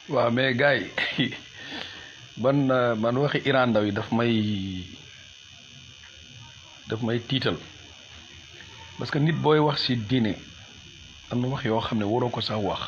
waaw mais gars yi man euh, man waxi Iran Ndaw yi daf may daf may tiital parce que nit booy wax ci diine am na wax yoo xam ne waroo ko sax wax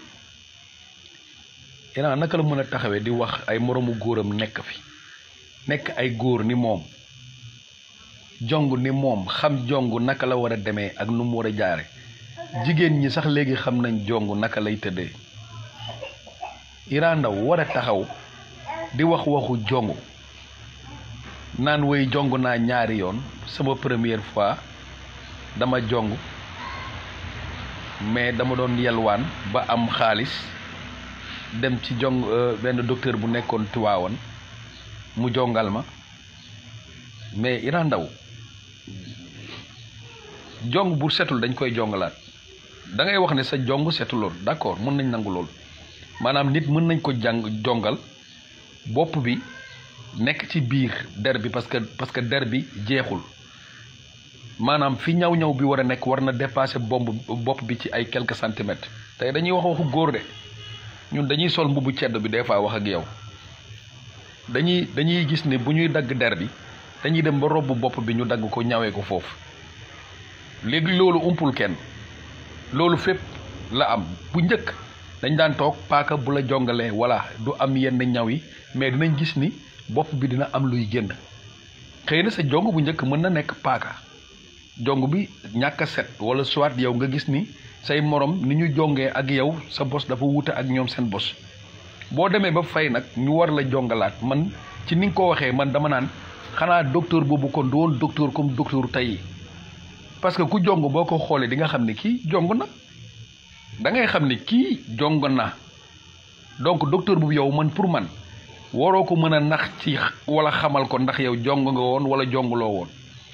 Iran naka la mën a taxawee di wax ay moroomu góoram nekk fi nekk ay góor ni moom jong ni moom xam jong naka la war a demee ak nu mu war a jaare jigéen ñi sax léegi xam nañ jong naka lay tëddee Iran Ndaw war a taxaw di wax waxu jong naan woy jong naa ñaari yoon sama première fois dama jong mais dama doon yelwaan ba am xaalis dem ci jong benn docteur bu nekkoon Tiwaawan mu jongal ma mais Iran Ndaw jong bu setul dañ koy jongalaat da ngay wax ne sa jong setuloon d'accord mën nañ nangu lool maanaam nit mën nañ ko jàng jongal bopp bi nekk ci biir der bi parce que parce que der bi jeexul maanaam fi ñaw-ñaw bi war a nekk war na dépasser bomb bopp bi ci ay quelques centimètres tey dañuy wax waxu góor de ñun dañuy sol mbubu cedd bi des fois wax ak yow dañuy dañuy gis ne bu ñuy dagg der bi dañuy dem ba robb bopp bi ñu dagg ko ñawee ko foofu léegi loolu umpul kenn loolu fépp la am bu njëkk dañ daan toog paaka bu la jongalee walla du am yenn ñaw yi mais dinañ gis ni bopp bi dina am luy génn xëy na sa jong bu njëkk mën na nekk paaka jong bi ñàkk a set walla soit yow nga gis ni say morom ni ñu jongee ak yow sa bos dafa wuute ak ñoom seen bos boo demee ba fay nag ñu war la jongalaat man ci ni nga ko waxee man dama naan xanaa docteur boobu kon du woon docteur comme docteur tey parce que ku jong boo ko xoolee di nga xam ne kii jong na da ngay xam ne kii jong na donc docteur boobu yow man pour man waroo ko mën a nax ci wala xamal ko ndax yow jong nga woon wala jonguloo woon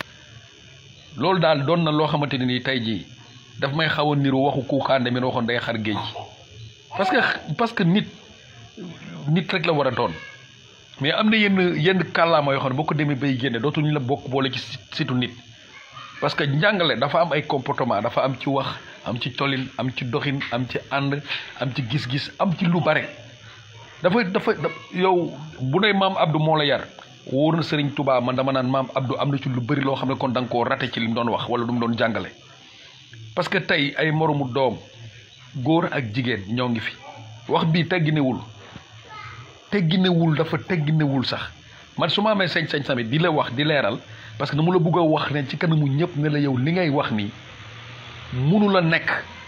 loolu daal doon na loo xamante ne nii tey jii daf may xaw a niru waxu kuuxaande mi waxoon day xar géej parce que parce que nit nit rek la war a doon mais am na yenn yenn kàllaama yoo xam ne boo ko demee bay génne dootuñu la bokk boole ci situ nit parce que njàngale dafa am ay comportement dafa am ci wax am ci tolin am ci doxin am ci ànd am ci gis-gis am ci lu bare dafa dafa yow bu ne maam Abdou moo la yar wóor na Serigne Touba man dama naan maam Abdou am na ci lu bëri loo xam ne kon da nga koo rate ci li mu doon wax wala lu mu doon jàngale parce que tey ay moromu doom góor ak jigéen ñoo ngi fi wax bii tegginewul tegginewul dafa tegginewul sax man su ma amee sañ-sañ tamit di la wax di leeral parce que dama la bëgg a wax ne ci kanamu ñëpp ne la yow li ngay wax nii munu la nekk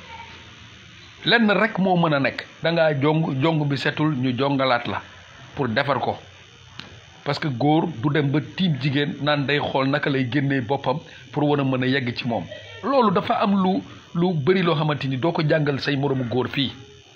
lenn rek moo mën a nekk da ngaa jong jong bi setul ñu jongalaat la pour defar ko parce que góor du dem ba tiim jigéen naan day xool naka lay génnee boppam pour war a mën a yegg ci moom loolu dafa am lu lu bëri loo xamante ni doo ko jàngal say moroomu góor fii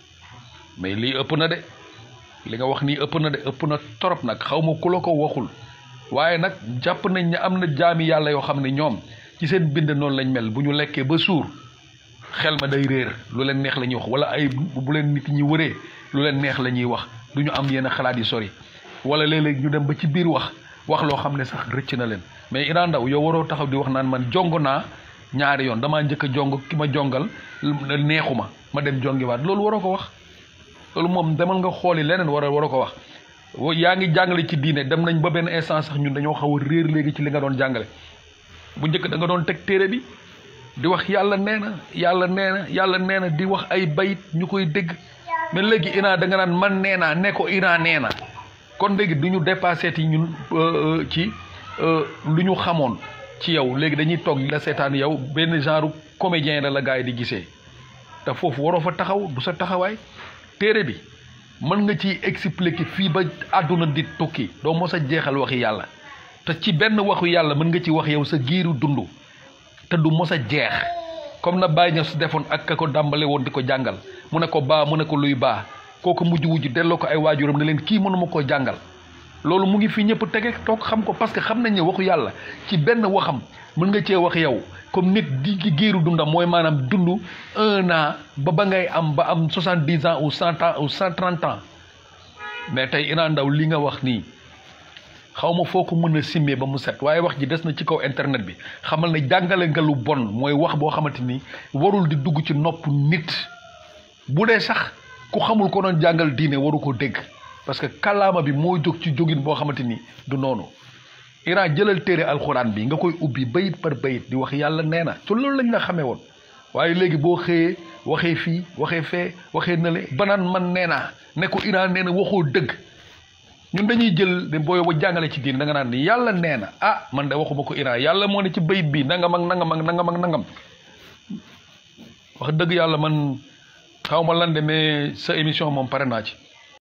mais lii ëpp na de li nga wax nii ëpp na de ëpp na torop nag xaw ma ku la ko waxul waaye nag jàpp nañ ne am na jaami yàlla yoo xam ne ñoom ci seen bind noonu lañ mel bu ñu lekkee ba suur xel ma day réer lu leen neex la ñuy wax wala ay bu leen nit ñi wëree lu leen neex la ñuy wax du ñu am yenn xalaat yu sori wala léeg-léeg ñu dem ba ci biir wax wax loo xam ne sax rëcc na leen mais Iran Ndaw yow waroo taxaw di wax naan man jong naa ñaari yoon damaa njëkk a jong ki ma jongal neexu ma ma dem jongiwaat loolu waroo ko wax loolu moom demal nga xooli leneen war a waroo ko wax yaa ngi jàngale ci diine dem nañ ba benn instant sax ñun dañoo xaw a réer léegi ci li nga doon jàngale bu njëkk da nga doon teg téere bi di wax yàlla nee na yàlla nee na yàlla nee na di wax ay bayit ñu koy dégg mais léegi Iran da nga naan man nee naa ne ko Iran nee na kon léegi du ñu dépassé ti ñun ci lu ñu xamoon ci yow léegi dañuy toog la seetaan yow benn genre comédien la la gars yi di gisee te foofu waroo fa taxaw du sa taxawaay téere bi mën nga ci expliquer fii ba àdduna di tukki doo mos a jeexal waxi yàlla te ci benn waxu yàlla mën nga ci wax yow sa giiru dund te du mos a jeex comme na Baye Niass defoon ak ka ko dàmbale woon di ko jàngal mu ne ko baa mu ne ko luy baa kooku mujj wujj delloo ko ay waajuram ne leen kii mënuma koo jàngal loolu mu ngi fi ñëpp tege toog xam ko parce que xam nañ ne waxu yàlla ci benn waxam mën nga cee wax yow comme nit di ci géeru dundam mooy maanaam dund un an ba ba ngay am ba am soixante dix ans ou cent ans ou cent trente ans mais tey Iran Ndaw li nga wax nii xaw ma foo ko mën a simmee ba mu set waaye wax ji des na ci kaw internet bi xamal ne jàngale nga lu bon mooy wax boo xamante ni warul di dugg ci nopp nit bu dee sax ku xamul ko doon jàngal diine waru ko dégg parce que kàllaama bi moo jóg ci jógin boo xamante ni du noonu Iran jëlal téere alxuraan bi nga koy ubbi bayit par bayit di wax yàlla nee na te loolu lañ la xamee woon waaye léegi boo xëyee waxee fii waxee fee waxee nale banaan man nee naa ne ko Iran nee na waxoo dëgg ñun dañuy jël booy ba jàngale ci diine da nga naan ni yàlla nee na ah man de waxuma ko Iran yàlla moo ne ci bayit bi nangam ak nangam ak nangam ak nangam wax dëgg yàlla man xaw ma lan de mais sa émission moom pare naa ci